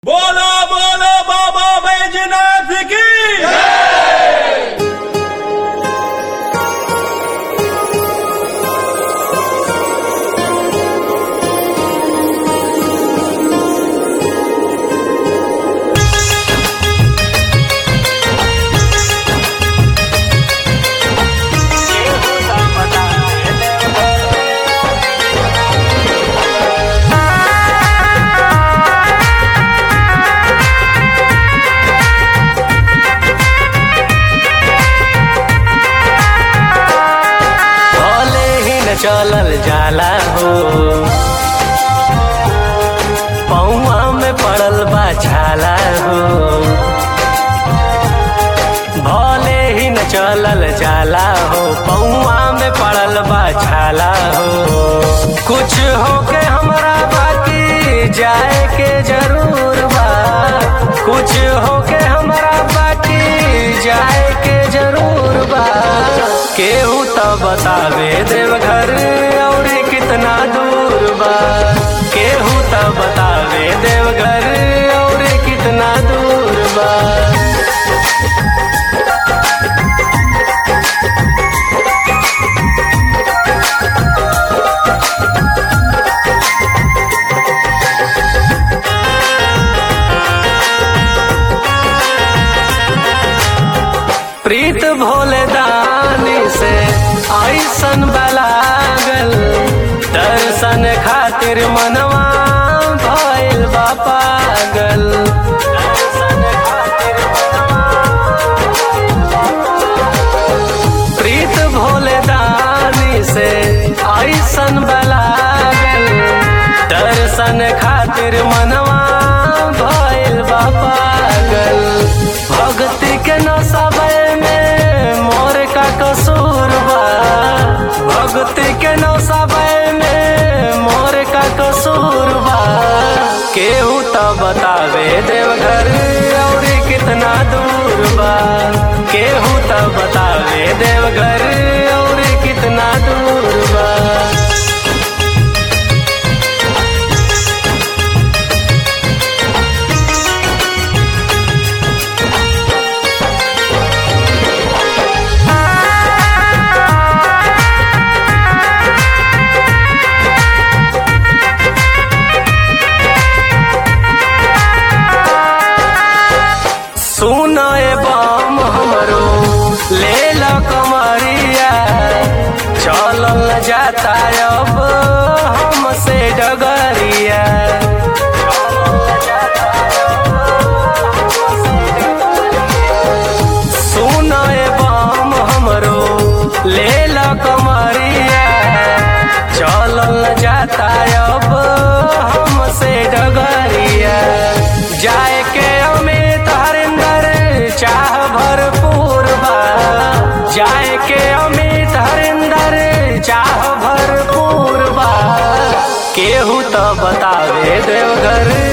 बोलो बोलो बाबा बैजनाथ की भले ही न चलल जाला हो पौआ में पड़ल बा छाला हो भले ही न चलल जाला हो पौआ में पड़ल बा छाला हो कुछ होके हमरा बाकी जाए के जरूर बा कुछ होके हमरा बाकी जाए के जरूर बा केहू तो बतावे देवघर और कितना दूर बा केहू तो बतावे देवघर और कितना दूर बा प्रीत भोले दानी से ऐसन बलागल दर्शन खातिर मनवा भइल बा पागल दर्शन खातिर प्रीत भोले दानी से ऐसन बलागल दर्शन खातिर मनवा भइल बा पागल भक्ति के नसबै में मोर का कसूर बा भक्ति के नसबै में मोर का कसूर बा केहू तो बतावे देवघर और कितना दूर बा केहू तो बतावे देवघर और कितना दूर बा सुनो ए बम हमरो ले लो कमरिया चलल न जाता अब हमसे डगरिया सुनो ए बम हमरो ले लो कमरिया चलल न जाता अब हमसे डगरिया जाए के अमित हरिंदर चाह भरपूर बा जाए के अमित हरिंदर चाह भरपूर बा केहू तो बतावे देवघर